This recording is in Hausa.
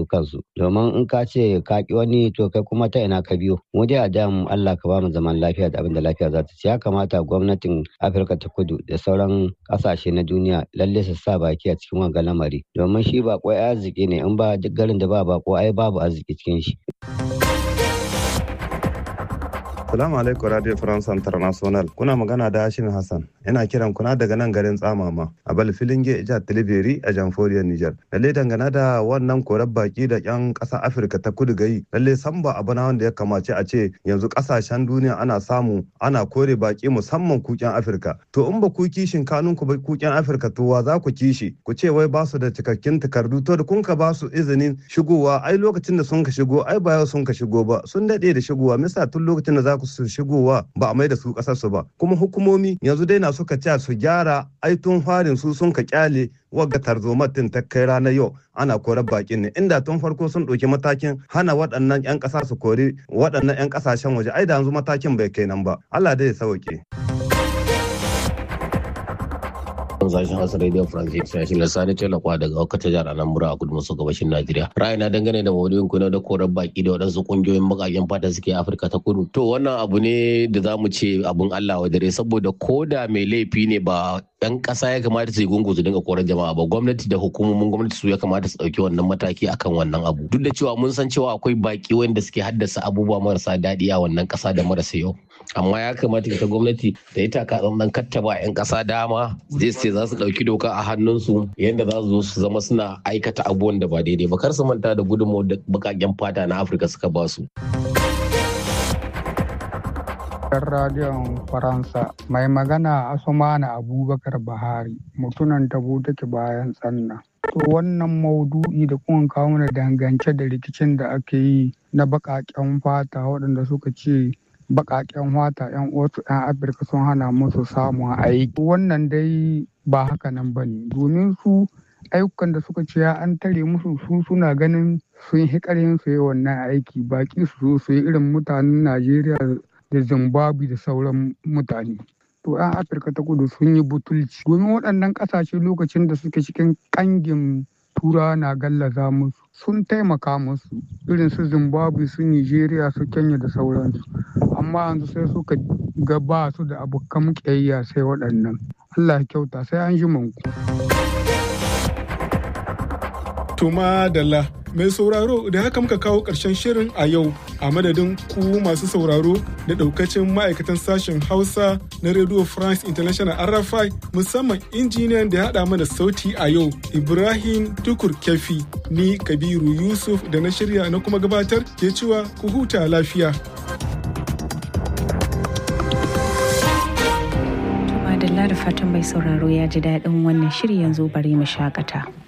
su kansu domin in ka ce ka ki wani to kai kuma ta ina ka biyo mu dai a da mu Allah ka ba mu zaman lafiya da abin da lafiya za ta ci ya kamata gwamnatin Afirka ta Kudu da sauran kasashe na duniya lalle su sa baki a cikin wannan lamari domin shi ba kwai arziki ne in ba duk garin da ba bako ai babu arziki cikin shi Salamu alaikum Radio France International. Kuna magana da Hashim Hassan. Ina kiran kuna daga nan garin Tsamama a Balfilinge jihar Tilibiri a Jamhuriyar Nijar. Lalle dangane da wannan korar baki da yan ƙasar Afirka ta kudu gayi. Lalle san ba abu na wanda ya kamace a ce yanzu ƙasashen duniya ana samu ana kore baki musamman kuken Afirka. To in ba ku kishin kanun ku ba kuken Afirka to wa za ku kishi? Ku ce wai ba su da cikakkin takardu to da kun ka ba su izinin shigowa ai lokacin da sun ka shigo ai ba yau sun ka shigo ba sun daɗe da shigowa misa tun lokacin da za ku su shigowa ba a mai da su kasar su ba kuma hukumomi yanzu dai na suka ce su gyara aitun farin su sun ka kyale wagga tarzomar din ta kai ranar yau ana korar bakin ne inda tun farko sun ɗauki matakin hana waɗannan 'yan ƙasa su kori waɗannan 'yan ƙasashen waje ai da yanzu matakin bai kai nan ba Allah dai ya sauke. sashen Hausa Radio France International Sani Talakwa daga Okata jihar Anambra a kudu maso gabashin Najeriya. Ra'ayina dangane da maudu'in ku na da korar baki da waɗansu kungiyoyin bakaken fata suke Afirka ta kudu. To wannan abu ne da za mu ce abun Allah wa dare saboda ko da mai laifi ne ba yan ƙasa ya kamata su yi gungu su dinga korar jama'a ba gwamnati da hukumomin gwamnati su ya kamata su ɗauki wannan mataki akan wannan abu. Duk da cewa mun san cewa akwai baki wanda suke haddasa abubuwa marasa daɗi a wannan ƙasa da marasa yau. Amma ya kamata ita gwamnati da ita ka tsantsan kattaba 'yan ƙasa dama zai ce za su ɗauki doka a hannunsu yadda za su zo su zama suna aikata abubuwan da ba daidai ba kar su manta da gudunmawar da bakaken fata na afirka suka ba su. radiyon faransa mai magana asumana abubakar bahari mutunan tabo take bayan tsanna to wannan maudu'i da kuma kawo mana dangance da rikicin da ake yi na bakaken fata waɗanda suka ce baƙaƙen fata 'yan wasu 'yan afirka sun hana musu samun aiki wannan dai ba haka nan ba ne domin su ayyukan da suka ce an tare musu su suna ganin sun yi ƙarfin su yi wannan aiki baƙi su zo su yi irin mutanen najeriya da zimbabwe da sauran mutane to 'yan afirka ta kudu sun yi butulci domin waɗannan ƙasashe lokacin da suke cikin ƙangin turawa na gallaza musu sun taimaka musu irin su zimbabwe su nigeria su kenya da sauransu amma yanzu sai suka ga ba su da abokan ƙiyayya sai waɗannan allah kyauta sai an ji manku tuma dalla mai sauraro da haka muka kawo ƙarshen shirin a yau a madadin ku masu sauraro da ɗaukacin ma'aikatan sashen hausa na radio france international rfi musamman injiniyan da ya haɗa mana sauti a yau ibrahim tukur kefi ni kabiru yusuf da na shirya na kuma gabatar ke cewa ku huta lafiya Madalla da fatan mai sauraro ya ji daɗin wannan shiri yanzu bari mu shakata.